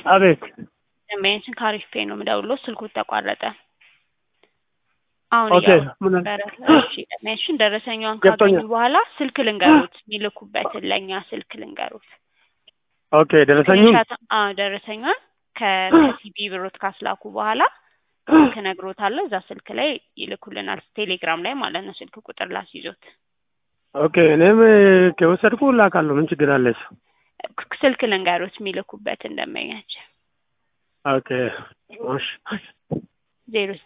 አቤት ደንበኛችን ከአሪፍ ፔ ነው የምደውለው። ስልኩ ተቋረጠ። አሁን ኦኬ ምን ነበረ። እሺ ደንበኛችን ደረሰኛዋን ገብቶኛል። ካገኙ በኋላ ስልክ ልንገሩት፣ የሚልኩበትን ለእኛ ስልክ ልንገሩት። ኦኬ ደረሰኙን ስክሪንሻት- አዎ ደረሰኛን ከ- ከሲቢ ብሮት ካስላኩ በኋላ ስልክ እነግሮታለሁ። እዛ ስልክ ላይ ይልኩልናል። ቴሌግራም ላይ ማለት ነው። ስልክ ቁጥር ላስይዞት ኦኬ እኔም ከወሰድኩ ላካለሁ። ምን ችግር አለ እሱ? ስልክ ልንገሩት የሚልኩበትን ደንበኛችን ኦኬ እሺ ዜሮ